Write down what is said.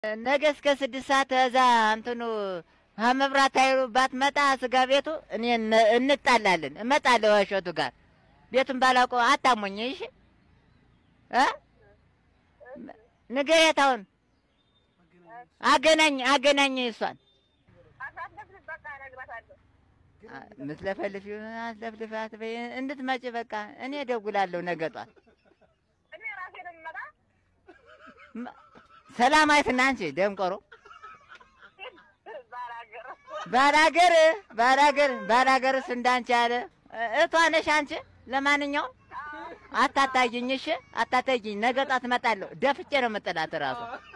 ነገ እስከ ስድስት ሰዓት እዛ እንትኑ መብራት ኃይሉ ባትመጣ ስጋ ቤቱ እኔ እነ- እንጣላለን። እመጣለሁ እሸቱ ጋር ቤቱን ባላውቀው አታሞኝ። እሺ እ ንገሪያት አሁን አገናኝ አገናኝ እሷን አሳለፍን በቃ እነግራታለሁ። ምትለፈልፊ አትለፍልፋት በይ እንድትመጪ በቃ እኔ እደውላለሁ ነገ ጧት። እኔ ራሴ ነው የምመጣ። መ- ሰላማዊትና አንቺ ደንቆሮ ባላገር ባላገር ባላገር ባላገርስ እንዳንቺ ያለ እህቷ ነሽ አንቺ። ለማንኛውም አታታይኝ፣ እሺ አታታይኝ። ነገ ጧት እመጣለሁ። ደፍቼ ነው የምጥላት እራሱ